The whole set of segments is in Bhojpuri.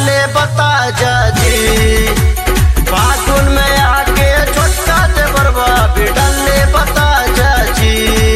डाले बता जाजी फागुन में आके छोटका देवरवा भी डाले बता जाजी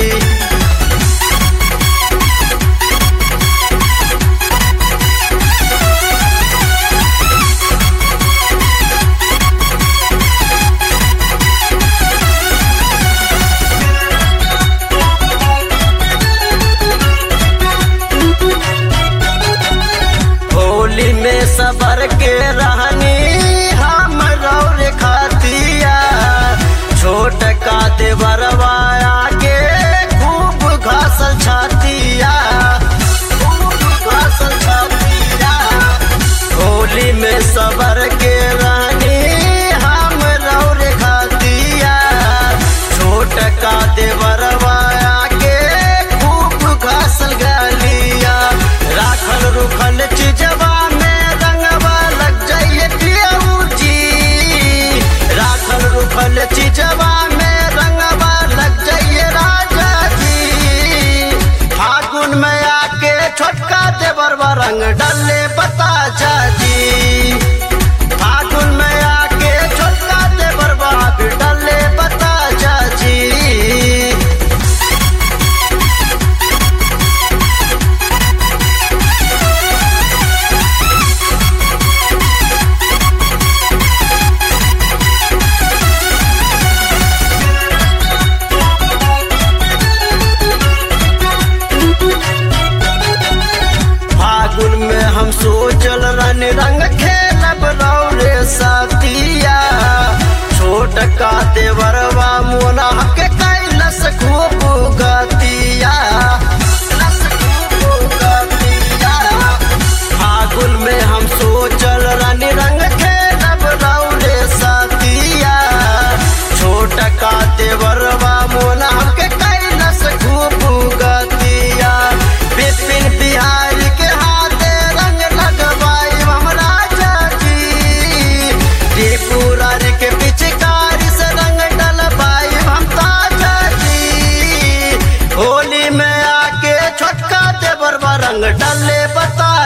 होली में सबर के रहनी हम रौर खातिया छोट का देवरवा आगे खूब घासल छातिया खूब घासल छातिया होली में सबर के रहनी हम रौर खातिया छोट का देवरवा आगे खूब घासल गलिया राखल रुखल चीजवा में रंगवा लग जाइए पियऊ जी राखल रुखल चीजवा में रंगवा लग जाइए राजा जी फागुन में आके छोटका देवरवा रंग डाले बता जाजी फागुन में आके छोटका देवरवा भी डाले बता जाजी फागुन में हम सोचल रन रंग खेलब रौरे साथिया छोट का देवरवा मोना के कैलस खूब गतिया कैलस खूब गतिया। फागुन में हम सोचल रन रंग खेलब रौरे साथिया छोट का देवरवा मोना के कैलस खूब गतिया बिपिन बिहारी के हाथे रंग लगवाई हम राजा जी त्रिपुरारी के पिचकारी से रंग डलवाई हम ताजा जी होली में आके छोटका देवरवा रंग डले बता